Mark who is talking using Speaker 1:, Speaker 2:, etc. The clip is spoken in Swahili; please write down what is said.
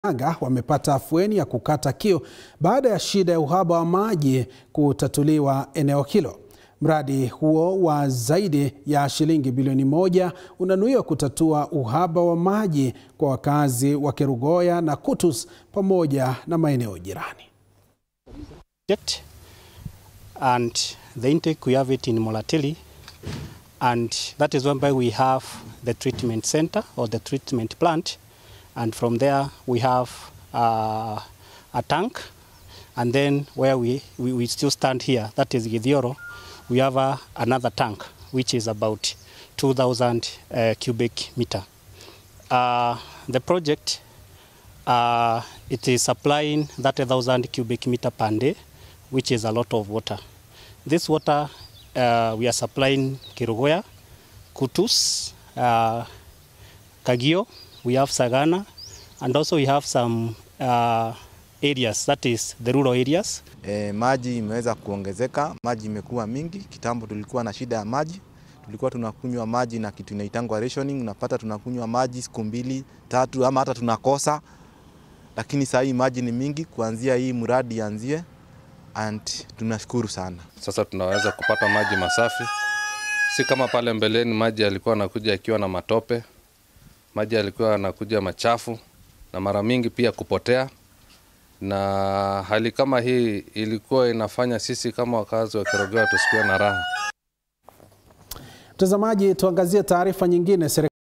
Speaker 1: Aga wamepata afueni ya kukata kiu baada ya shida ya uhaba wa maji kutatuliwa eneo hilo. Mradi huo wa zaidi ya shilingi bilioni moja unanuiwa kutatua uhaba wa maji kwa wakazi wa Kerugoya na Kutus pamoja na maeneo jirani.
Speaker 2: And the intake we have it in Molatili and that is whereby we have the treatment center or the treatment plant and from there we have uh, a tank and then where we, we, we still stand here that is Githioro we have a, another tank which is about 2000 uh, cubic meter uh, the project uh, it is supplying 30,000 cubic meter per day which is a lot of water this water uh, we are supplying Kerugoya Kutus uh, Kagio we have Sagana and also we have some uh, areas that is the rural areas.
Speaker 3: E, maji imeweza kuongezeka, maji imekuwa mingi. Kitambo tulikuwa na shida ya maji, tulikuwa tunakunywa maji na kitu inaitangwa rationing, unapata tunakunywa maji siku mbili tatu, ama hata tunakosa, lakini saa hii maji ni mingi. Kuanzia hii mradi anzie and tunashukuru sana.
Speaker 4: Sasa tunaweza kupata maji masafi, si kama pale mbeleni maji yalikuwa yanakuja yakiwa na matope maji yalikuwa yanakuja machafu na mara mingi pia kupotea, na hali kama hii ilikuwa inafanya sisi kama wakazi wa Kerugoya tusikuwe na raha.
Speaker 1: Mtazamaji, tuangazie taarifa nyingine.